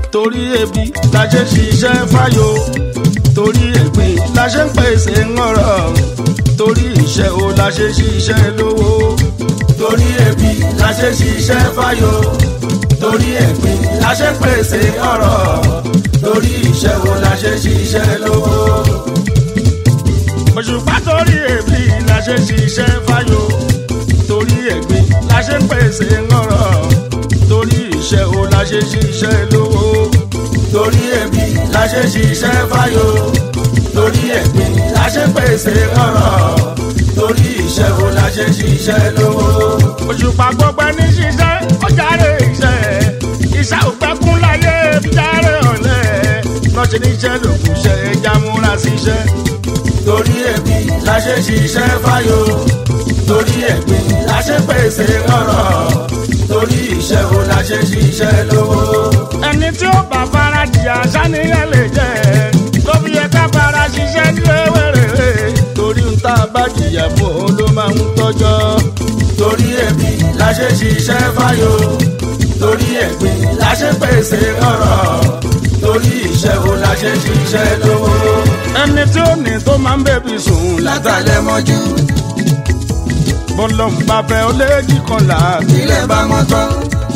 torí ebi la ṣe ṣiṣẹ́ fáyò torí ẹ̀gbin la ṣe ń pèsè ńọ̀rọ̀ torí iṣẹ́ o la ṣe ṣiṣẹ́ lówó torí ebi la ṣe ṣiṣẹ́ fáyò torí ẹ̀gbin la ṣe ń pèsè ọ̀rọ̀ torí iṣẹ́ o la ṣe ṣiṣẹ́ lówó. òṣùpá torí ebi la ṣe ṣiṣẹ́ fáyò torí ẹ̀gbin la ṣe ń pèsè ńọ̀rọ̀ torí iṣẹ́ o la ṣe ṣiṣẹ́ lówó torí ebi la ṣe ṣiṣẹ́ fáyò torí ẹ̀gbin la ṣe pèsè ọ̀rọ̀ torí iṣẹ́ o la ṣe ṣiṣẹ́ lówó. òṣùpá gbogbo ẹni ṣiṣẹ́ ó járe iṣẹ́ iṣẹ́ òpẹ́kún láyé járe ọ̀lẹ́ lọ́ṣẹ́ níṣẹ́ lòkùn ṣe ẹja múra síṣẹ́. torí ebi la ṣe ṣiṣẹ́ fáyò torí ẹ̀gbin la ṣe pèsè ọ̀rọ̀ torí iṣẹ́ o la ṣe ṣiṣẹ́ lówó. ẹni tí ó bá fara jìyà sániyàn lè jẹ́ tó fi yẹ ká fara ṣiṣẹ́ nílé wẹ̀rẹ̀ torí ń tá a bá jìyà fún òun ló máa ń tọ́jọ́. torí ẹ̀bí la ṣe ṣiṣẹ́ fáyò torí ẹ̀gbin la ṣe pèsè ọ̀rọ̀ torí iṣẹ́ o la ṣe ṣiṣẹ́ lówó. ẹni tí ó ní tó máa ń bẹ̀bí sùn látàlẹ́ mọ́jú bọ́lọ́mù bá fẹ́ ó léjì kan là ilẹ̀ bá mọ́ tán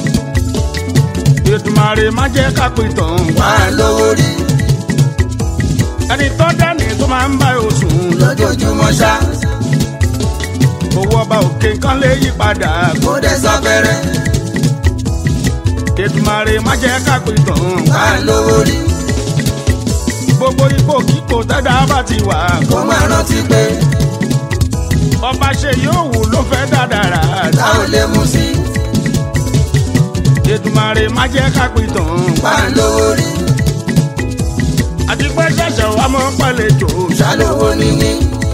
Èdùmàrè má jẹ́ ká pè tán. wà á lówó rí ẹni tó dání tó máa ń bá oṣù lójoojúmọ́ ṣá owó ọba òkè kan lè yí padà. kó dẹ̀ sáfẹ́rẹ́ Èdùmàrè má jẹ́ ká pè tán. wà á lówó rí gbogbo ipò kíkò tẹ́dá bá ti wà. kó máa rántí pé ọba ṣe yóò wù ló fẹ́ dáadáa. tá ò lè mú sí Èdùmàrè má jẹ́ ká pè tán. wà á lówó rí àti pé ṣẹ̀ṣẹ̀ wà mọ́ pàlejò. ṣàlówó níní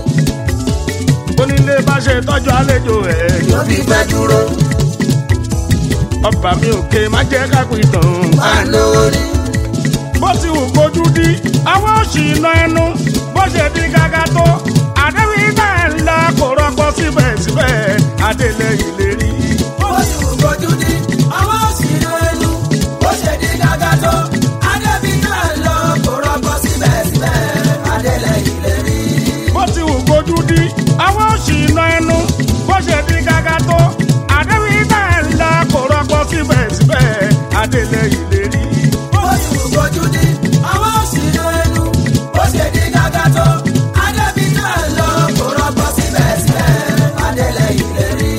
onílé bá ṣe tọ́jú àlejò ẹ̀. yóò fi fẹ́ dúró ọba mi òkè má jẹ́ ká pè tán. wà á lówó rí bó ti wù kojú dí àwọn òṣì iná ẹnu bó ṣe di gágá tó àdéhùn iná ẹ̀ ńlá kò rọpò síbẹ̀síbẹ̀ adélé ìlérí. ó sì wù kojú ní àwọn òṣìṣẹ́ ẹnu ó ṣe ní gàgà tó adébí náà lọ kó rọpò síbẹ̀síbẹ̀ adélẹ̀ ìlérí. bó ti wù kojú dí àwọn òṣì iná ẹnu bó ṣe di gágá tó àdéhùn iná ẹ̀ ńlá kò rọpò síbẹ̀síbẹ̀ adélé ìlérí. ó sì wù kojú ní àwọn òṣìṣẹ́ ẹnu ó ṣe ní gàgà tó adébí náà lọ kó rọpò síbẹ̀síbẹ̀ adélẹ̀ ìlérí.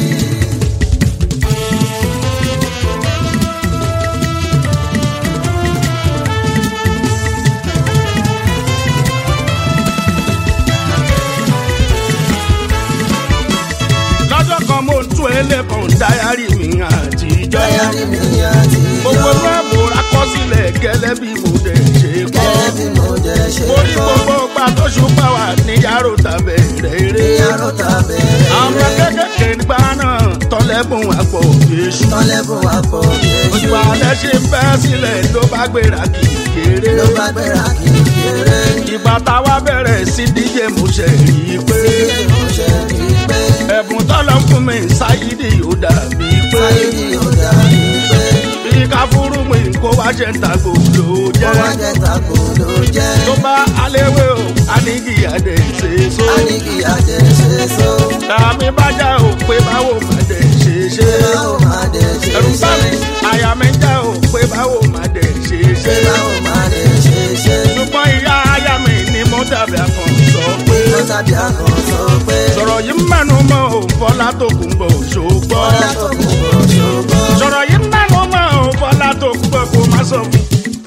lọ́jọ́ kan mo ń tún ẹlẹ́kan dáyàrí mi àtijọ́. Dáyàrí mi àti gbogbo ẹgbẹ́ mo rakọ́sílẹ̀ gẹ́lẹ́ bí mo dẹ̀ ṣe kọ́. gẹ́gẹ́ bí mo jẹ́ ṣe orí gbogbo ọgbà tó ṣùpá wà ní yàrá tàbẹ̀ rere. ìyàrá tàbẹ̀rẹ̀ àwọn kékèké nígbà náà tọ́lẹ́bùn àpò yéṣu. tọ́lẹ́bùn àpò oṣù yéṣu alẹ́ ṣe ń bẹ́ sílẹ̀ ló bá gbéra kì í kéré. ló bá gbéra kì í kéré. ìgbà táwa bẹ̀rẹ̀ sí díje mo ṣe rí i pé Ilé mo ṣe rí i pé ẹ̀bùn tọ́lọ́ fún mi ṣáyídì ó dàbí pé ayé ni ó dàbí pé bí ká fúrú mi kó wá ṣe ń tàgò ló ó jẹ́. wá jẹ́ tako ló jẹ́. tó bá aléwé o anigi adé ṣe so. a ní kí adé ṣe so. tàbí bájà ò pé báwo má dé ṣe ṣe. ṣé báwo máa dé ṣe ẹ̀rù bá ṣe? mi àyà mi já ò pé báwo má dé ṣe ṣé ṣe. báwo máa dé ṣe ṣe? ṣùgbọ́n ìyá aya mi ni mo dàbí akàn sọ pé. ó tàbí akàn sọ pé sọ̀rọ̀ yìí mẹ́nu mọ́ ò fọlá tó kún bọ̀ ṣògbọ́. ọlá tó kù kò ṣògbọ́n. sọ̀rọ̀ yìí mẹ́nu mọ́ ò fọlá tó kún bọ̀ kó má sọ fún.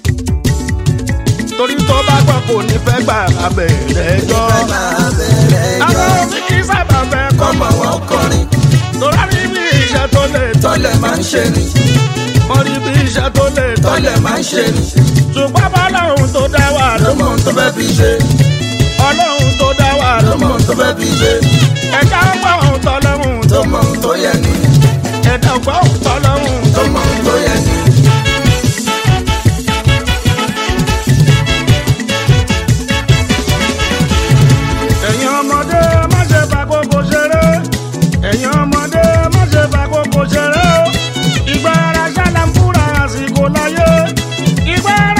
torí tó bá gbọ́ kò ní fẹ́ gbà abẹ́rẹ́ jọ. Fẹ́ máa bẹ̀rẹ̀ àwọn jọ. òbí kì í sábà fẹ́ kọ́ Kọ́mọ wọn kọrin torí rí bí iṣẹ́ tó lè tọ́lẹ̀ máa ń ṣe ni. wọ́n rí bí iṣẹ́ tó lè Tọ́lẹ̀ máa ń ṣe ni. ṣùgbọ́n bọ́lọ́hún tó dá wà Ló ló mọ ohun tó fẹ́ fi ṣe. ọlọ́hún tó dá wà ló Ló mọ ohun tó fẹ́ fi ṣe. ẹ̀dá ọgbọ́n tọ́lọ́hún Tó mọ ohun tó yẹ ni. ẹ̀dá ọgbọ́n tọ́lọ́hún Tó mọ ohun tó yẹ ni. ẹ̀yin ọmọdé má ṣe fàkókò ṣeré ẹ̀yin ọmọdé má ṣe fàkókò ṣeré o ìgbà ara ṣáláńpúra àsìkò láyé ìgbà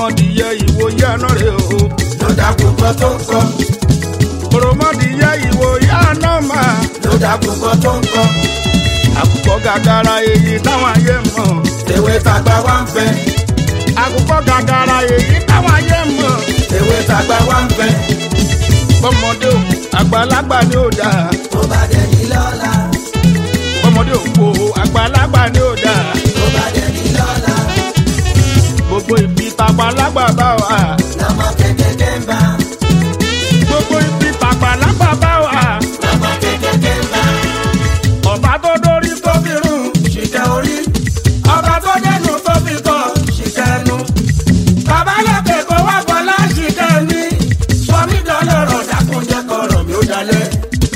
òròmọdìyẹ ìwòye àná rè o ló dàkú kan tó ń kọ́ òròmọdìyẹ ìwòye àná máa ló dàkú kan tó ń kọ́ àkùkọ gàgàrà èyí táwọn ayé mọ̀ ewé tàgbà wá ń fẹ́ àkùkọ gàgàrà èyí táwọn ayé mọ̀ ewé tàgbà wá ń fẹ́ bọ́mọdé o àgbàlagbà ni ó dáa tó bá dẹ̀ ní lọ́la bọ́mọdé o kò àgbàlagbà ni ó dáa tó bá dẹ̀ ní lọ́la gbogbo ibi tàgbàlagbà bá wà lọ́mọ kékeré ń bá gbogbo ibi tàgbàlagbà bá wà lọ́mọ kékeré ń bá. ọba tó dórí tó fi rún ṣìkẹ́ orí ọba tó dẹnu tó fi kọ́ ṣìkẹ́ ẹnu. bàbá lókè kó wá gbọ́lá ṣìkẹ́ mi sọmi dọ́lọ́rọ̀ dákúnjẹ́ kọ̀rọ̀ mi ó dalẹ̀.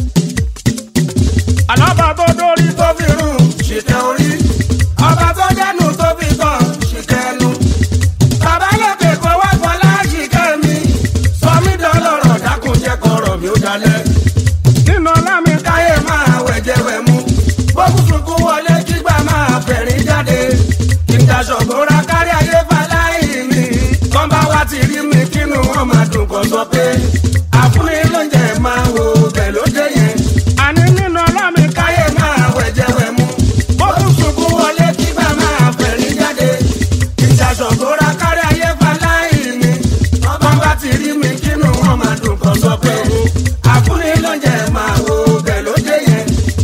àlọ́ba tó dórí tó tó fi rún ṣìkẹ́ orí ọba tó dẹnu tó fi kọ́ ṣìkẹ́ ẹnu. bàbá lókè kó wá gbọ́lá ṣìkẹ́ mi sọmi dọ́lọ́rọ̀ dákúnjẹ́ kọ̀rọ̀ mi ó dalẹ̀. nínú ọlámi káyé máa wẹ̀jẹ̀wẹ̀ mú. bókú sunkún wọlé kígbà máa fẹ̀rín jáde. ìdásọ̀gbọ́ra kárí ayé faláì mi. kọ́ńbà wa ti rí mi kínú wọn máa dùn kọ́ sọ pé. àfúnni lóúnjẹ máa wo bẹ̀ ló dé yẹn. àní nínú ọlámi káyé máa wẹ̀jẹ̀wẹ̀ mú. bókú sunkún wọlé kígbà máa fẹ̀rín jáde. ìdásọ̀gbọ́ra kárí ayé faláì mi. kọ́ńbà ti rí mi kínú wọn máa dùn kọ́ sọ pé. àfúnni lóúnjẹ máa wo bẹ̀ ló dé yẹn.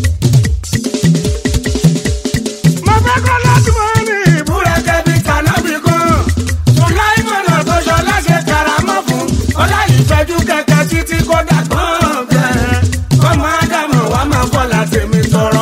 mo fẹ́ kọ́ láti mọ́ ní ìbú búrẹ́kẹ́ bíi kànábì kan. sùláìmọ̀nà tó ṣọ láṣẹ karamọ́ fún. ọlá ìfẹ́jú kẹ̀kẹ́ títí kó dàgbọ́n bẹ́ẹ̀. kọ́mọ ádámù wa máa fọ́ láti mi tọrọ.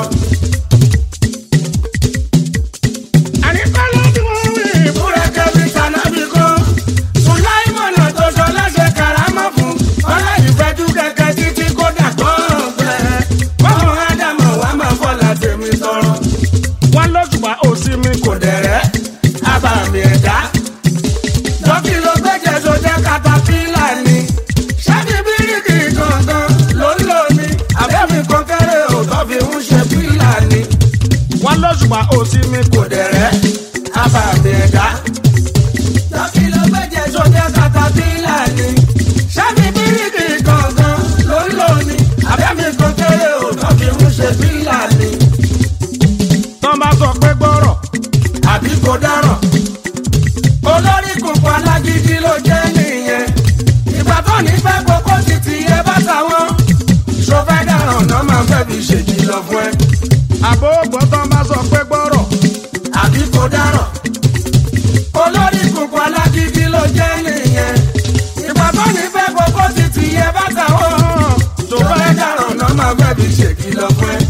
àní kọ́ láti mọ́ ní ìbú búrẹ́kẹ́ bíi kànábì kan. sùláìmọ̀nà tó ṣọ láṣẹ karamọ́ fún. ọlá ìfẹ́jú kẹ̀kẹ́ títí kó dàgbọ́n bẹ́ẹ̀. kọ́mọ ádámù wa máa fọ́ láti mi tọrọ. wọn lóṣùpá òsì mi kò kò dẹ̀rẹ́ abàmì ẹ̀dá. lọ́kì ló gbẹ́jẹ̀ tó jẹ́ katapila ni. ṣáàbì bíríkì gangan ló ń lò ní. abẹ́mi kọ́kẹ́rẹ́ òótọ́ fi ń ṣe pílà ni. wọn lóṣùpá òsì mi kò kò dẹ̀rẹ́ abàmì ẹ̀dá. lọ́kì ló gbẹ́jẹ̀ tó jẹ́ katapila ni. ṣáàbì bíríkì gangan ló ń lò ní. abẹ́mi kọ́kẹ́rẹ́ òótọ́ fi ń ṣe pílà ni. tán bá sọ pé gbọ́rọ̀ àbí kò dáràn. olórí kùnkùn alágídí ló jẹ́ nìyẹn. ìgbà tó ní fẹ́ kókó ti ti yẹ bá táwọn. sọfẹ́ dáràn náà máa fẹ́ fi ṣèkìlọ̀ fún ẹ. àbó gbọ́ tán bá sọ pé gbọ́rọ̀ àbí kò dáràn. olórí kùnkùn alágídí ló jẹ́ nìyẹn. ìgbà tó ní fẹ́ kókó ti ti yẹ bá táwọn. sọfẹ́ dáràn náà máa fẹ́ fi ṣèkìlọ̀ fún ẹ.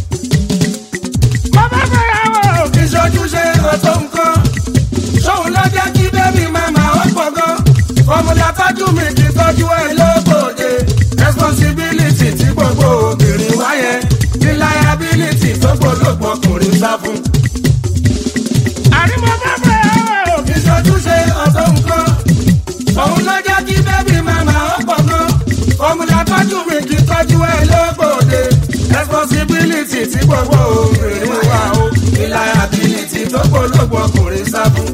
mo fẹ́ fẹ́ yàwó ìṣojúṣe ọ̀tọ̀ nǹkan. sóun ló jẹ́ kí bébí màmá ó pọ̀ gan. fọmùlà tọ́jú mi kì í tọ́jú ẹ lóbòde. responsibility tí gbogbo obìnrin wáyẹ. ní liability tó gbólógbò ọkùnrin sá fún. àní mo fẹ́ fẹ́ yàwó ìṣojúṣe ọ̀tọ̀ nǹkan. òun ló jẹ́ kí bébí màmá ó pọ̀ gan. fọmùlà tọ́jú mi kì í tọ́jú ẹ lóbòde. responsibility tí gbogbo obìnrin wá o. ní liability tó gbólógbò ọkùnrin sá fún.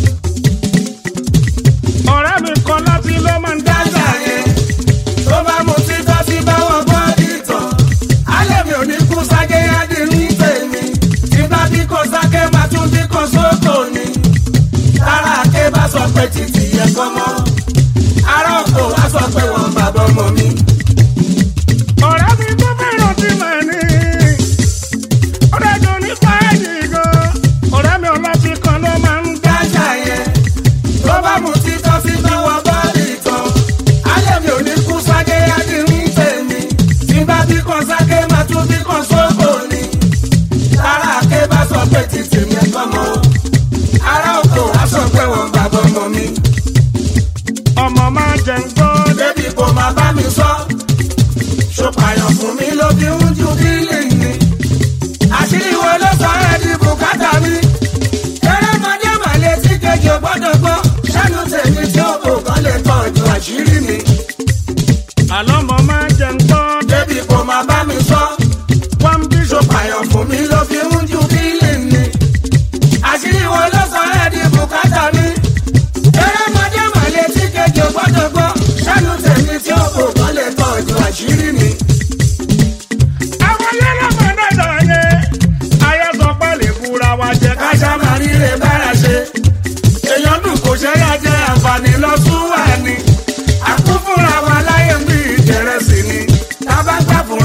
ọ̀rẹ́ mi kan láti ló máa ń dá dájà yẹn tó bá mu títọ́ sí báwọn bọ́ọ̀dì tán alẹ́ mi ò ní kú sáké ádì ní tèmi tí bá bí kò sáké máa tún bí kò sóko ni tára ké bá sọ pé títì yẹ kọ́ mọ́ ará òkò wá sọ pé wọ́n bàbá ọmọ mi. ọ̀rẹ́ mi tó fẹ́ràn tí mà ní ọ̀rẹ́ jọ ní fáìlì gan ọ̀rẹ́ mi ọlọ́tí kan ló máa ń dá dájà yẹn tó bá mu títọ́ sí báwọn bọ́ọ̀dì tán alẹ́ mi ò ní kú sáké ádì ní tèmi tí bá bí kò sáké máa tún bí kò sóko ni. Tára ké bá sọ pé títì mi ẹ̀kọ́ mọ́ o. Ará oko wá sọ pé wọ́n bàbá ọmọ mi. ọmọ máa jẹ ń gbọ́ Débi kò máa bá mi sọ. Ṣòpàyàn fún mi ló fi ń ju bílì ni. Àṣírí wo ló sọ ẹ́ di bùkátà mi? Erémọdé màlẹ́ tí kejì ò gbọ́dọ̀ gbọ́. Ṣẹ́nu tèmi tí ó kò kán lè tọ́jú àṣírí mi. àlọ́ ọmọ máa jẹ ń gbọ́ Débi kò máa bá mi sọ. wọ́n bí Ṣòpàyàn fún mi ló fi ń ju bílì ni. Àṣírí wo ló sọ ẹ́ di bùkátà mi? Erémọdé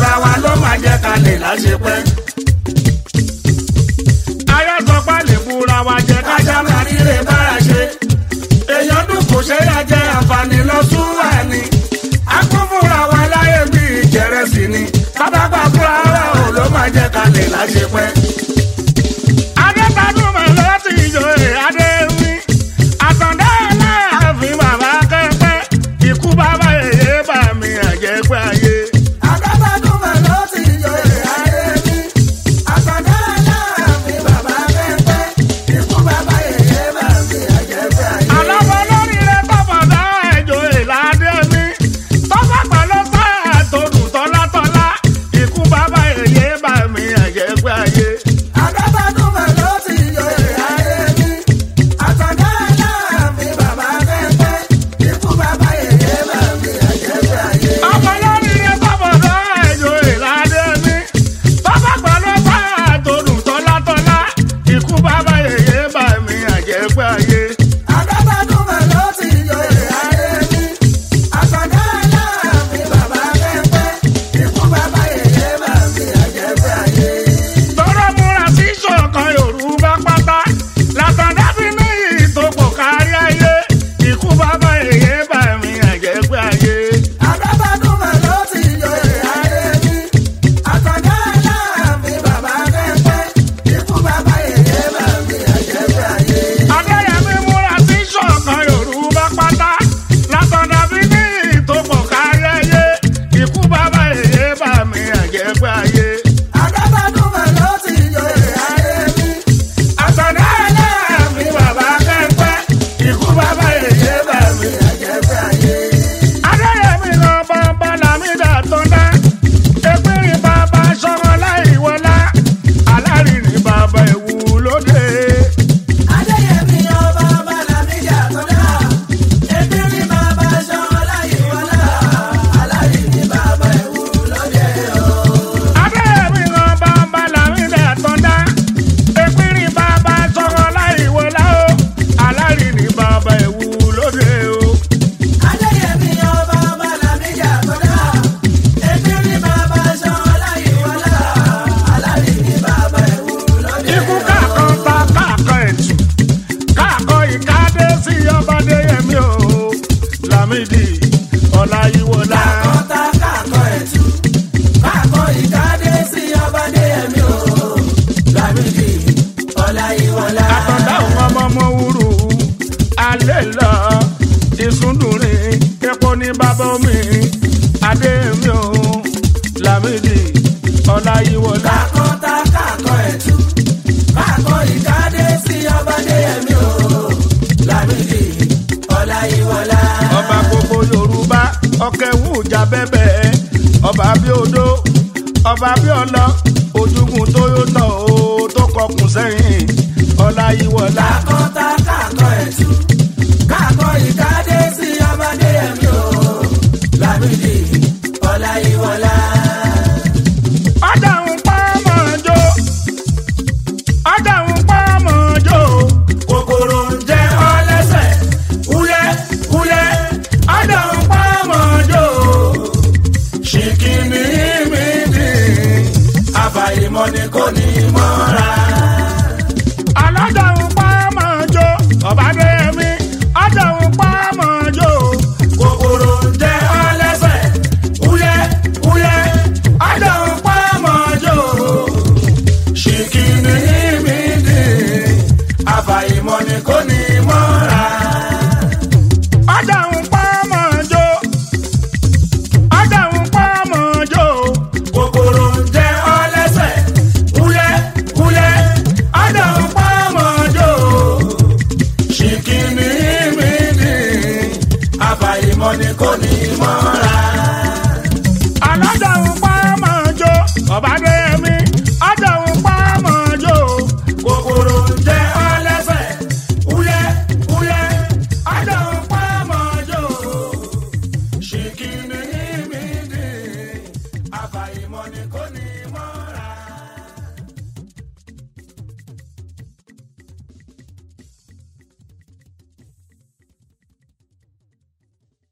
fúnra wa ló máa jẹ́ ká lè láṣepẹ́. ayọ́sọpá lè búra wa jẹ ká kájà máa ríre bára ṣe. èèyàn dùn kò ṣe é jẹ àǹfààní lọ sún wà ní. a kún fúnra wa láyé bí ìjẹrẹsì ni. tábàgbà fúnra wa ò ló máa jẹ́ ká lè láṣepẹ́. adétadùn mọ̀ láti ìjòyè adéwì àtàndá aláàfin bàbá kẹ́kẹ́ ikú bàbá èyí bà mí àjẹpẹ́ ayé. Àgbàbàdùnmọ̀ ló ti joyè ayé mi. Àtàndá aláàfin bàbá pẹ́pẹ́. Ikú bàbá yèyé bà mí àjẹpẹ́ ayé. àlọ́wọ́ lórí rẹ̀ tọ́fọ̀dá ìjòyè ládé mi tọ́fọ̀ pẹ̀lú sáà tó dùn tọ́látọ́lá ikú bàbá èyí bà mí àjẹpẹ́ ayé. Àgbàbàdùnmọ̀ ló ti joyè ayé mi. Àtàndá aláàfin bàbá pẹ́pẹ́. Ikú bàbá yèyé bà mí àjẹpẹ́ ayé. ọmọ lórí rẹ̀ tọ́fọ̀dá ìjòyè ládé mi tọ́fọ̀ pẹ̀lú sáà tó dùn tọ́látọ́lá ikú bàbá èyí bà mí àjẹpẹ́ ayé. Àgbàbàdùnmọ̀ ló ti joyè ayé mi. Àtàndá aláàfin bàbá pẹ́pẹ́. Ikú bàbá yèyé bà mí àjẹpẹ́ ayé. tọ́rọ múra sí ṣọ̀kan yorùbá pátá látàdá fi ní ìtòpọ̀ kárí ayé ikú bàbá èyí bà mí àjẹpẹ́ ayé. Àgbàbàdùnmọ̀ ló ti joyè ayé mi. Àtàndá aláàfin bàbá pẹ́pẹ́. Ikú bàbá yèyé bà mí àjẹpẹ́ ayé. adéyẹmí múra sí ṣọ̀kan yorùbá pátá látàdá fi ní ìtòpọ̀ kárí ayé ikú bàbá èyí bà mí àjẹpẹ́ ayé. Àgbàbàdùnmọ̀ ló ti joyè ayé mi. Àtàndá aláàfin bàbá pẹ́pẹ́. Ikú bàbá yèyé bà mí àjẹpẹ́ ayé. adéyẹmí kan bọ́ńbọ́n làmídà tó dá ẹgbẹ́rin bàbá sọ̀rọ̀ láì wọlá alárìnrìn bàbá ìwú lóde. Adéyẹmí ọba Bàlámíjà tó dá. Ebi ní bàbá ṣan láyé wọlá. Aláyé ní bàbá ẹ̀wù lóde o. adéyẹmí kan bọ́ńbọ́n làmídà tó dá ẹgbẹ́rin bàbá sọ̀rọ̀ láì wọlá o alárìnrìn bàbá ìwú lóde o. Adéyẹmí ọba Bàlámíjà tó dá. Ebi ní bàbá ṣan láyé wọlá. Aláyé ní bàbá ẹ̀wù lóde ikú o. káàkan ta káàkan ẹ̀tù káàkan ìkádé sí ọba adéyẹmí o lámìdí ọláyíwọlá. Kàkọ́tà kàkọ́ ẹ̀tù. Kàkọ́ ìkádé sí ọba Adéyẹmí o. Lámìdí Ọláyíwọlá. àtọ̀dá òun ọmọ ọmọ wúrú alẹ́ lọ ìsúndùnrin epo ní bàbá omi adéyẹmí o lámìdí ọláyíwọlá. Kàkọ́tà kàkọ́ ẹ̀tù. Kàkọ́ ìkádé sí ọba Adéyẹmí o. Lámìdí Ọláyíwọlá. ọba gbogbo yorùbá ọkẹwù ìjà bẹbẹ ọba bí odó ọba bí ọlọ ojúgun tóyótọ o tó kọkùn sẹ́yìn ọláyíwọlá. Kàkọ́tà kàkọ́ ẹ̀tù. Kàkọ́ ìkádé sí ọba Adéyẹmí o. Lámìdí Ọláyíwọlá. ọjà ń pa mọ́jọ́ ọjà ń pa mọ́jọ́ kòkòrò ń jẹ ọ́ lẹ́sẹ̀ wúyẹ́ wúyẹ́ ọjà ń pa mọ́jọ́ ṣìkìní mi dì àfàìmọ̀ ni kò ní mọ́ra.